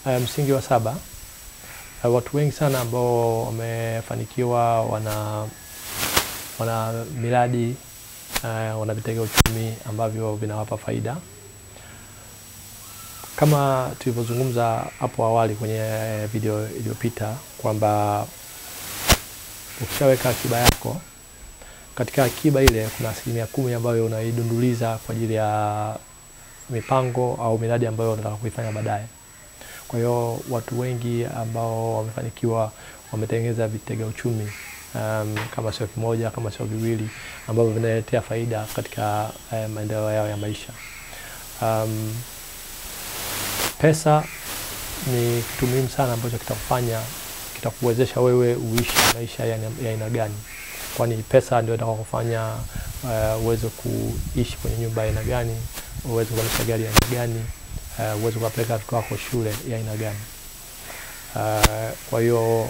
uh, msingi wa saba uh, watu wengi sana ambao wamefanikiwa wana wana miradi uh, wana vitega uchumi ambavyo vinawapa faida kama tulivyozungumza hapo awali kwenye video iliyopita kwamba ukishaweka akiba yako, katika akiba ile kuna asilimia kumi ambayo unaidunduliza kwa ajili ya mipango au miradi ambayo unataka kuifanya baadaye. Kwa hiyo watu wengi ambao wamefanikiwa wametengeneza vitega uchumi um, kama sio kimoja, kama sio viwili ambavyo vinaletea faida katika eh, maendeleo yao ya maisha. Um, pesa ni kitu muhimu sana ambacho kitakufanya kitakuwezesha wewe uishi maisha ya ya aina gani, kwani pesa ndio itakakufanya uh, uweze kuishi kwenye nyumba ya aina gani, uweze kuendesha gari ya aina gani, uh, uweze kuwapeleka watoto wako shule ya aina gani. Uh, kwa hiyo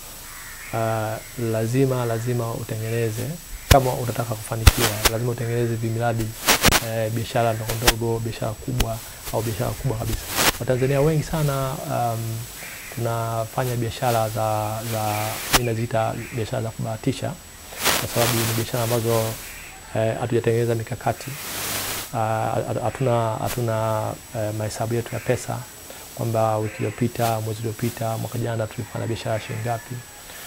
uh, lazima lazima utengeneze kama unataka kufanikiwa, lazima utengeneze vimiradi uh, biashara ndogo ndogo, biashara kubwa au biashara kubwa kabisa. Watanzania wengi sana um, tunafanya biashara za za mimi naziita biashara za kubahatisha, kwa sababu ni biashara ambazo hatujatengeneza eh, mikakati hatuna uh, hatuna uh, mahesabu yetu ya pesa kwamba wiki iliyopita, mwezi uliopita, mwaka jana tulifanya biashara shilingi ngapi.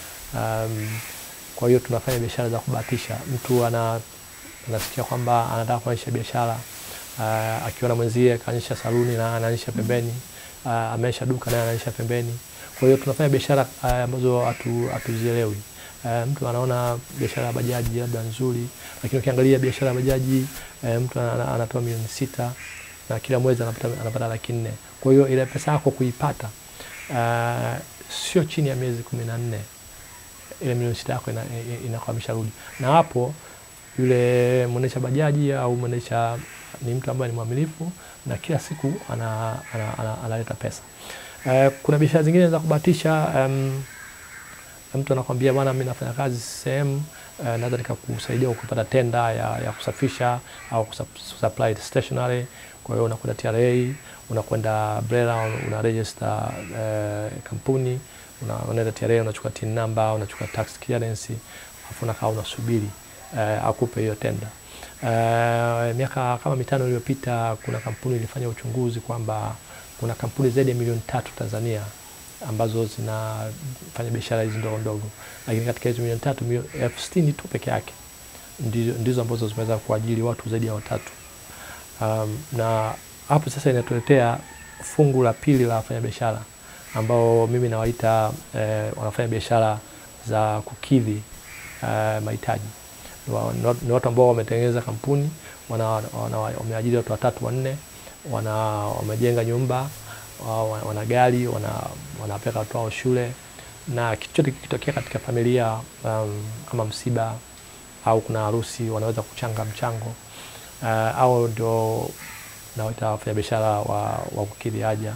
Um, kwa hiyo tunafanya biashara za kubahatisha. Mtu ana anasikia kwamba anataka kuanzisha biashara uh, akiona mwenzie kaanzisha saluni na anaanzisha pembeni uh, ameisha duka naye anaisha pembeni. Kwa hiyo tunafanya biashara ambazo uh, hatu hatuzielewi. Uh, mtu anaona biashara ya bajaji labda nzuri, lakini ukiangalia biashara ya bajaji uh, mtu anatoa milioni sita na kila mwezi anapata, anapata laki nne. Kwa hiyo ile pesa yako kuipata uh, sio chini ya miezi kumi na nne ile milioni sita yako inakuwa imesharudi, na hapo yule mwendesha bajaji au mwendesha ni mtu ambaye ni mwaminifu na kila siku analeta ana, ana, ana, ana pesa. Uh, kuna biashara zingine za kubahatisha um, mtu anakwambia bwana, mimi nafanya kazi sehemu uh, naweza nikakusaidia kupata tenda ya, ya kusafisha au kusupply stationery. Kwa hiyo unakwenda TRA, unakwenda BRELA, una register uh, kampuni, unaenda TRA, unachukua TIN number, unachukua tax clearance, afu unakaa unasubiri uh, akupe hiyo tenda. Uh, miaka kama mitano iliyopita kuna kampuni ilifanya uchunguzi kwamba kuna kampuni zaidi ya milioni tatu Tanzania ambazo zinafanya biashara hizi ndogo ndogo, lakini katika hizo milioni tatu elfu sitini tu peke yake ndizo, ndizo ambazo zimeweza kuajiri watu zaidi ya watatu. Um, na hapo sasa inatuletea fungu la pili la wafanyabiashara ambao mimi nawaita eh, wanafanya biashara za kukidhi eh, mahitaji ni watu ambao wametengeneza kampuni, wameajiri watu watatu wanne, wana wamejenga nyumba, wana gari, wanapeleka watu wao shule, na kitu chote kikitokea katika familia um, kama msiba au kuna harusi, wanaweza kuchanga mchango uh, au ndio nawaita wafanyabiashara wa, wa kukidhi haja.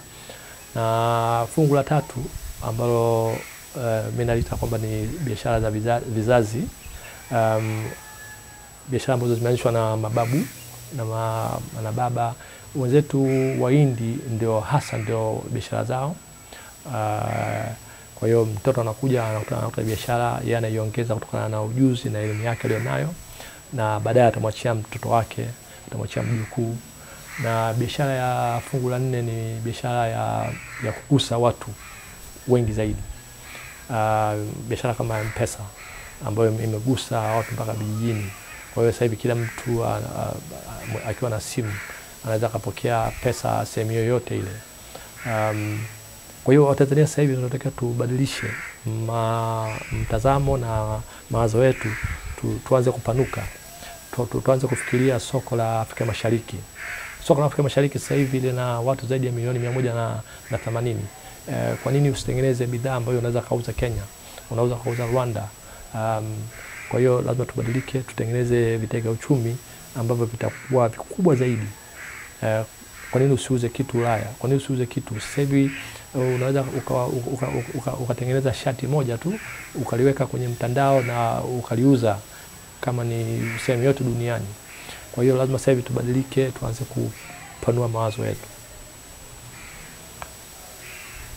Na fungu la tatu ambalo uh, mimi nalita kwamba ni biashara za vizazi, vizazi um, biashara ambazo zimeanzishwa na mababu na, ma, na baba wenzetu Wahindi ndio hasa ndio biashara zao. Uh, kwa hiyo mtoto anakuja anakuta biashara, yeye anaiongeza kutokana na ujuzi na elimu yake aliyonayo, na baadaye atamwachia mtoto wake, atamwachia mjukuu. Na biashara ya fungu la nne ni biashara ya, ya kugusa watu wengi zaidi. Uh, biashara kama M-Pesa ambayo imegusa watu mpaka vijijini. Kwa hiyo sasa hivi kila mtu akiwa na simu anaweza akapokea pesa sehemu yoyote ile. Um, kwa hiyo Watanzania sasa hivi tunatakiwa tubadilishe ma, mtazamo na mawazo yetu tu, tuanze kupanuka tu, tu, tuanze kufikiria soko la Afrika Mashariki. Soko la Afrika Mashariki sasa hivi lina watu zaidi ya milioni mia moja na, na themanini. Eh, kwa nini usitengeneze bidhaa ambayo unaweza kauza Kenya, unaweza kauza Rwanda? Um, kwa hiyo lazima tubadilike, tutengeneze vitega uchumi ambavyo vitakuwa vikubwa zaidi. Uh, kwa nini usiuze kitu Ulaya? Kwa nini usiuze kitu sasa hivi? Uh, unaweza ukatengeneza uka, uka, uka shati moja tu ukaliweka kwenye mtandao na ukaliuza kama ni sehemu yote duniani. Kwa hiyo lazima sasa hivi tubadilike, tuanze kupanua mawazo yetu.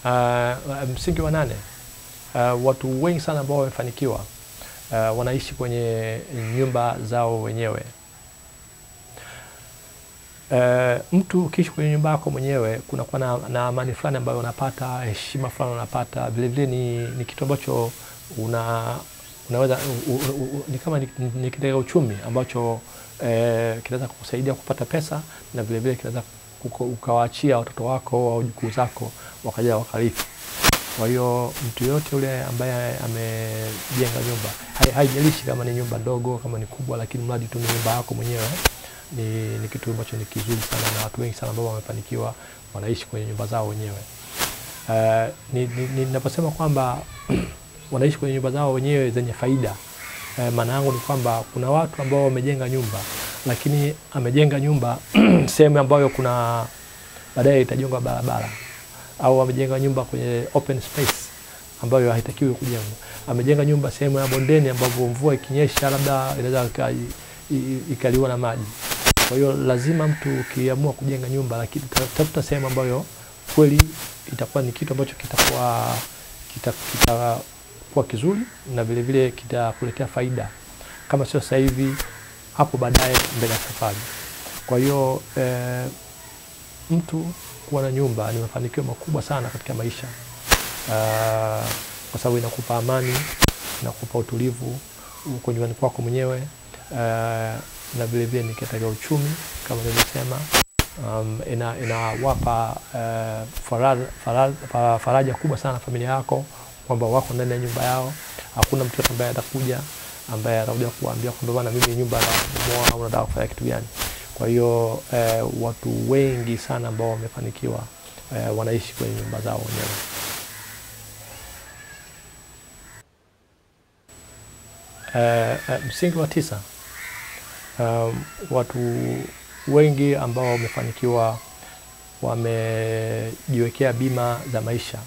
Uh, msingi wa nane, uh, watu wengi sana ambao wamefanikiwa uh, wanaishi kwenye nyumba zao wenyewe. Uh, mtu ukiishi kwenye nyumba yako mwenyewe kunakuwa na, na amani fulani ambayo unapata, heshima fulani unapata. Vilevile ni, ni kitu ambacho una, unaweza u, u, u, ni kama ni, ni kitega uchumi ambacho eh, kinaweza kukusaidia kupata pesa na vilevile kinaweza ukawaachia watoto wako au jukuu zako wakaja wakarithi. Kwa hiyo mtu yoyote yule ambaye amejenga nyumba, haijalishi kama ni nyumba ndogo, kama ni kubwa, lakini mradi tu ni nyumba yako mwenyewe ni, ni kitu ambacho ni kizuri sana, na watu wengi sana ambao wamefanikiwa wanaishi kwenye nyumba zao wenyewe. Uh, ninaposema ni, ni kwamba wanaishi kwenye nyumba zao wenyewe zenye faida uh, maana yangu ni kwamba kuna watu ambao wamejenga nyumba, lakini amejenga nyumba sehemu ambayo kuna baadaye itajengwa barabara, au amejenga nyumba kwenye open space ambayo haitakiwi kujengwa. Amejenga nyumba sehemu ya bondeni ambapo mvua ikinyesha labda inaweza ikaliwa na maji. Kwa hiyo lazima mtu ukiamua kujenga nyumba, lakini tafuta sehemu ambayo kweli itakuwa ni kitu ambacho kitakuwa kitakuwa kita kizuri na vile vile kitakuletea faida, kama sio sasa hivi, hapo baadaye mbele ya safari. Kwa hiyo eh, mtu kuwa na nyumba ni mafanikio makubwa sana katika maisha uh, kwa sababu inakupa amani, inakupa utulivu uko nyumbani kwako mwenyewe uh, na vile vile ni katika uchumi kama nilivyosema. Um, inawapa ina uh, faraja, faraja, faraja kubwa sana familia yako kwamba wako ndani ya nyumba yao. Hakuna mtu ambaye atakuja ambaye atakuja kuambia kwamba bwana, mimi nyumba nabomoa au nataka kufanya kitu gani. Kwa hiyo eh, watu wengi sana ambao wamefanikiwa eh, wanaishi kwenye nyumba zao wenyewe. Eh, eh, msingi wa tisa, um, watu wengi ambao wamefanikiwa wamejiwekea bima za maisha.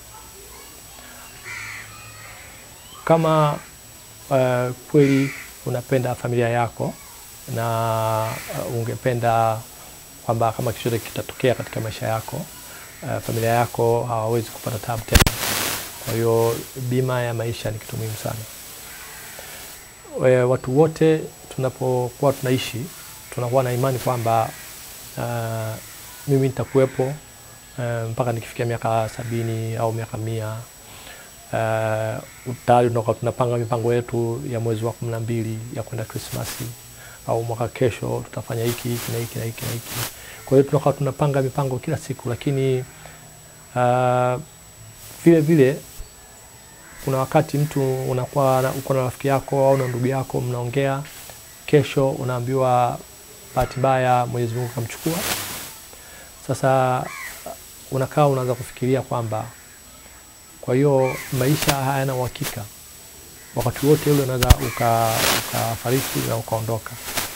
Kama uh, kweli unapenda familia yako na uh, ungependa kwamba kama chochote kitatokea katika maisha yako uh, familia yako hawawezi kupata tabu tena. Kwa hiyo bima ya maisha ni kitu muhimu sana. We, watu wote tunapokuwa tunaishi tunakuwa na imani kwamba uh, mimi nitakuwepo uh, mpaka nikifikia miaka sabini au miaka mia. Uh, tayari tunakuwa tunapanga mipango yetu ya mwezi wa kumi na mbili ya kwenda Krismasi au mwaka kesho tutafanya hiki hiki na hiki na hiki na hiki. Kwa hiyo tunakuwa tunapanga mipango kila siku, lakini uh, vile vile kuna wakati mtu unakuwa uko na rafiki yako au na ndugu yako mnaongea, kesho unaambiwa bahati mbaya Mwenyezi Mungu kamchukua. Sasa unakaa unaanza kufikiria kwamba kwa hiyo maisha hayana uhakika, wakati wote ule unaweza ukafariki uka na ukaondoka.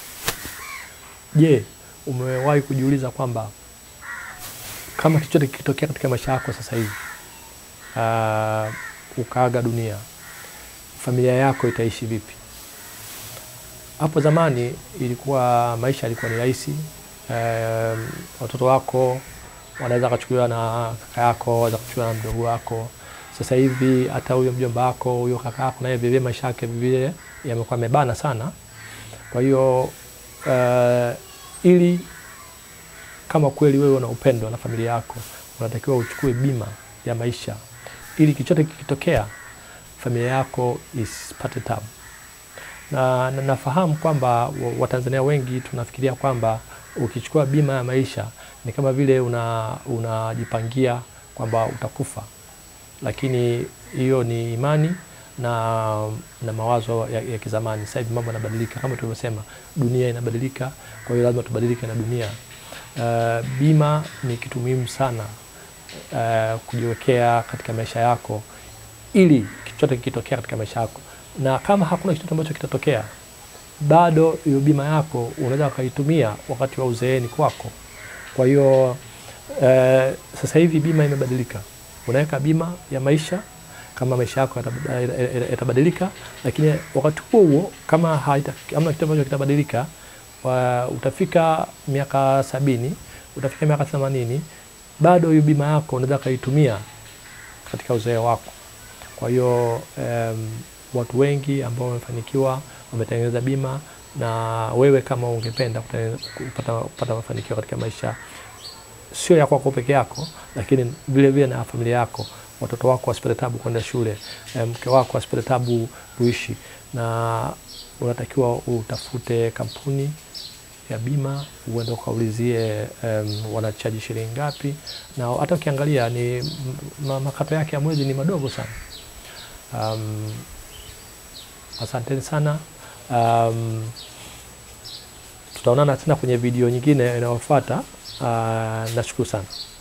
Je, umewahi kujiuliza kwamba kama chochote kikitokea katika maisha yako sasa hivi uh, ukaaga dunia, familia yako itaishi vipi? Hapo zamani ilikuwa maisha yalikuwa ni rahisi. Um, watoto wako wanaweza kuchukuliwa na kaka yako, wanaweza kuchukuliwa na mdogo wako. Sasa hivi hata huyo mjomba wako, huyo kaka yako, naye vile maisha yake vile yamekuwa yamebana sana. Kwa hiyo uh, ili kama kweli wewe una upendo na familia yako, unatakiwa uchukue bima ya maisha ili kichote kikitokea familia yako isipate tabu. Na, na nafahamu kwamba Watanzania wengi tunafikiria kwamba ukichukua bima ya maisha ni kama vile unajipangia una kwamba utakufa, lakini hiyo ni imani na, na mawazo ya, ya kizamani. Sasa hivi mambo yanabadilika, kama tulivyosema, dunia inabadilika, kwa hiyo lazima tubadilike na dunia. Uh, bima ni kitu muhimu sana uh, kujiwekea katika maisha yako ili chochote kikitokea katika maisha yako, na kama hakuna chochote ambacho kitatokea, bado hiyo bima yako unaweza ukaitumia wakati wa uzeeni kwako. Kwa hiyo uh, sasa hivi bima imebadilika, unaweka bima ya maisha kama maisha yako yatabadilika, lakini wakati huo huo kama hamna kitu ambacho kitabadilika, utafika miaka sabini, utafika miaka themanini, bado hiyo bima yako unaweza ukaitumia katika uzee wako. Kwa hiyo um, watu wengi ambao wamefanikiwa wametengeneza bima, na wewe kama ungependa kupata, kupata mafanikio katika maisha sio ya kwako peke yako, lakini vile vile na familia yako, watoto wako wasipate tabu kwenda shule, mke wako asipate tabu kuishi, na unatakiwa utafute kampuni ya bima uende ukaulizie um, wanachaji shilingi ngapi, na hata ukiangalia ni makato yake ya mwezi ni madogo sana. Um, asanteni sana. Um, tutaonana tena kwenye video nyingine inayofuata. Uh, nashukuru sana.